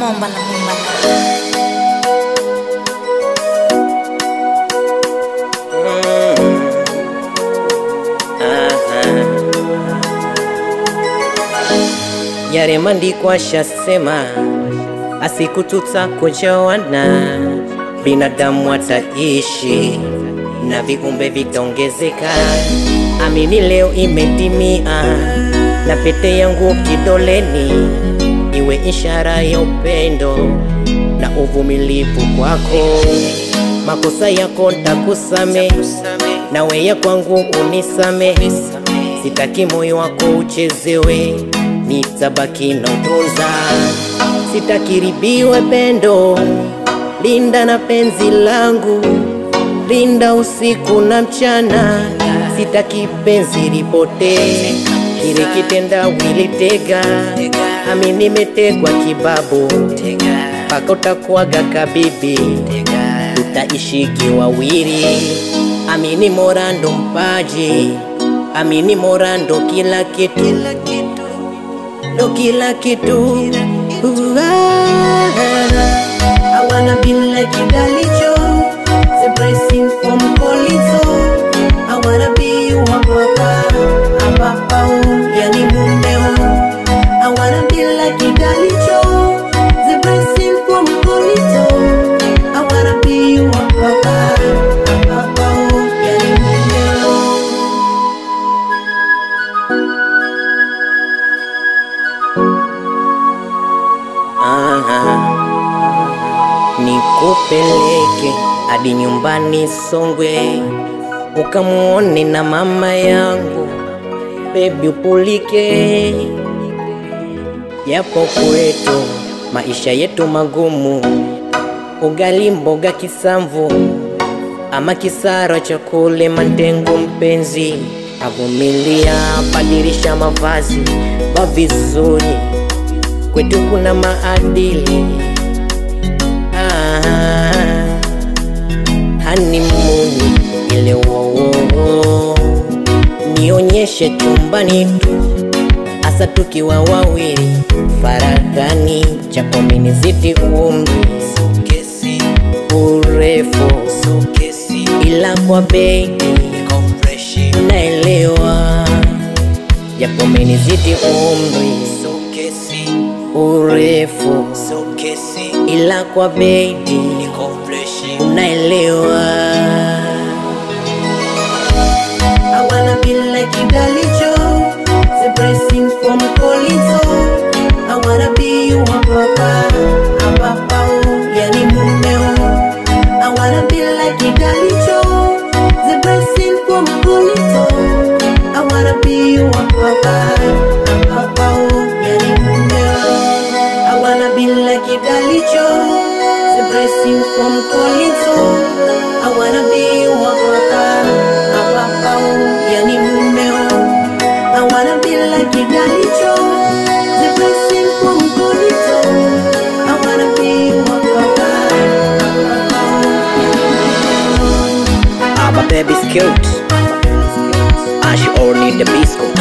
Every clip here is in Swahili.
Mombala Mombala. yare maandiko ashasema, asiku tutakujawana, binadamu ataishi na viumbe vitaongezeka. Amini leo imetimia, na pete yangu kidoleni iwe ishara ya upendo na uvumilivu kwako. Makosa yako ntakusame, nawe ya kwangu unisame. Sitaki moyo wako uchezewe, nitabaki na utunza. Sitakiribiwe pendo, linda na penzi langu, linda usiku na mchana. Sitaki penzi lipotee, kile kitenda wilitega, ami nimetegwa kibabu, mpaka utakuwaga kabibi, tutaishiki wawili. Amini morando mpaji, amini morando kila kitu, ndo kila kitu. I wanna be like Idalicho, the blessing from Polizo. I wanna be you hapa hapa, yani mumeo. I wanna be like Idalicho, the blessing from Polizo. I wanna be you hapa hapa, yani mumeo. Aha. Nikupeleke hadi nyumbani Songwe, ukamuone na mama yangu, bebi upulike. Yapo kwetu maisha yetu magumu, ugali mboga kisamvu ama kisara cha kule mandengu. Mpenzi avumilia, badilisha mavazi, va vizuri, kwetu kuna maadili ah, hanimuni ile wowo, nionyeshe chumbani tu, hasa tukiwa wawili faragani, japo minizidi umri sokesi, urefu sokesi, ila kwa bedi naelewa, japo minizidi umri sokesi, urefu sokesi, ila kwa bedi unaelewa. I wanna be like Idalicho, the blessing from Polizo. I wanna be you hapa hapa, yani mumeo. I wanna be like Idalicho, the blessing from Polizo. I wanna be you hapa hapa, yani mumeo. I wanna be like Idalicho, the blessing from Polizo. I wanna be you hapa hapa, yani mumeo. I wanna be like Idalicho, the blessing from Polizo. I wanna be you hapa hapa. My baby's cute, and she all need the biscuit.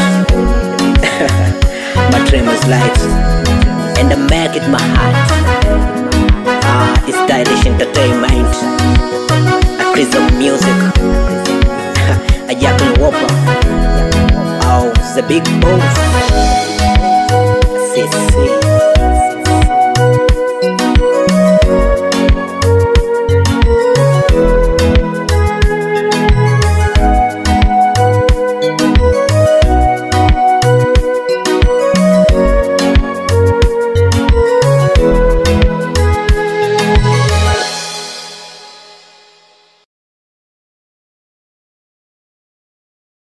my tremors lights, and I make it my heart. Ah, it's stylish entertainment. A crazy music. A Jackal Whopper. Oh, the big boss. Sissy.